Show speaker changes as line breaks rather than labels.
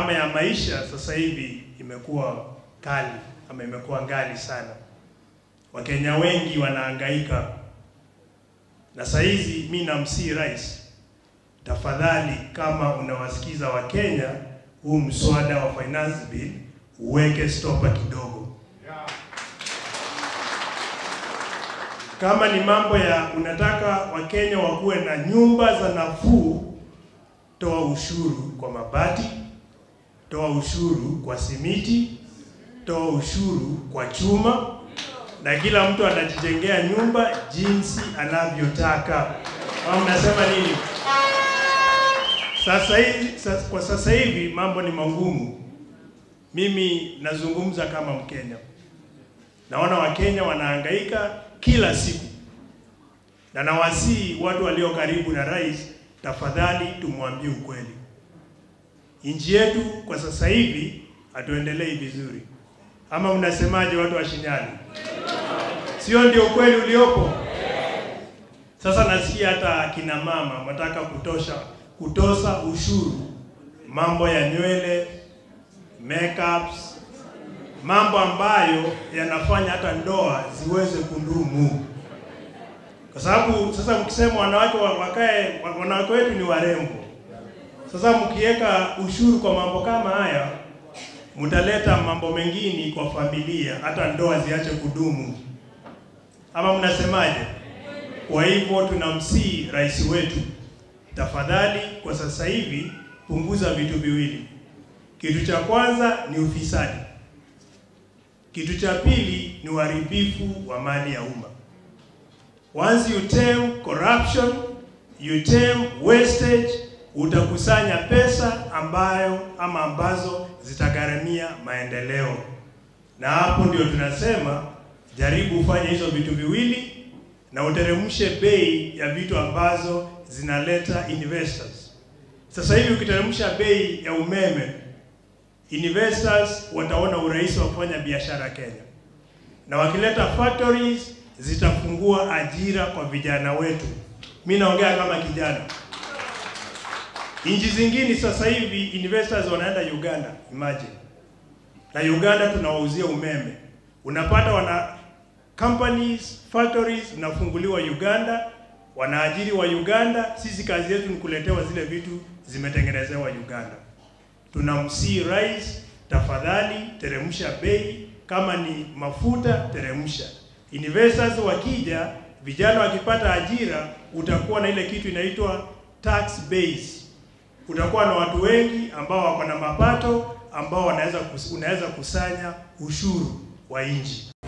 gharama ya maisha sasa hivi imekuwa kali ama imekuwa ngali sana. Wakenya wengi wanahangaika, na saa hizi mi namsii rais, tafadhali, kama unawasikiza Wakenya, huu mswada wa finance bill uweke stopa kidogo. Kama ni mambo ya unataka Wakenya wakuwe na nyumba za nafuu, toa ushuru kwa mabati, toa ushuru kwa simiti, toa ushuru kwa chuma, na kila mtu anajijengea nyumba jinsi anavyotaka. Au mnasema nini? Sasa hivi, sasa, kwa sasa hivi mambo ni magumu. Mimi nazungumza kama Mkenya, naona Wakenya wanahangaika kila siku, na nawasihi watu walio karibu na rais, tafadhali tumwambie ukweli. Nchi yetu kwa sasa hivi hatuendelei vizuri, ama mnasemaje, watu wa Shinyali? Sio ndio ukweli uliopo? Sasa nasikia hata kina mama wanataka kutosha kutosa ushuru mambo ya nywele, makeups, mambo ambayo yanafanya hata ndoa ziweze kudumu, kwa sababu sasa mkisema wanawake wakae, wanawake wetu ni warembo. Sasa mkiweka ushuru kwa mambo kama haya, mtaleta mambo mengine kwa familia, hata ndoa ziache kudumu, ama mnasemaje? Kwa hivyo tunamsii rais wetu, tafadhali, kwa sasa hivi punguza vitu viwili. Kitu cha kwanza ni ufisadi, kitu cha pili ni uharibifu wa mali ya umma. Once you tame corruption, you tame wastage, utakusanya pesa ambayo ama ambazo zitagharamia maendeleo, na hapo ndio tunasema jaribu ufanye hizo vitu viwili na uteremshe bei ya vitu ambazo zinaleta investors. Sasa hivi ukiteremsha bei ya umeme, investors wataona urahisi wa kufanya biashara Kenya, na wakileta factories zitafungua ajira kwa vijana wetu. Mi naongea kama kijana. Nchi zingine sasa hivi investors wanaenda Uganda, imagine, na Uganda tunawauzia umeme, unapata wana companies factories zinafunguliwa Uganda, wanaajiri wa Uganda. Sisi kazi yetu ni kuletewa zile vitu zimetengenezewa Uganda. Tunamsii rais, tafadhali teremsha bei, kama ni mafuta teremsha. Investors wakija, vijana wakipata ajira, utakuwa na ile kitu inaitwa tax base. Utakuwa na watu wengi ambao wako na mapato ambao wanaweza kus, unaweza kusanya ushuru wa nchi.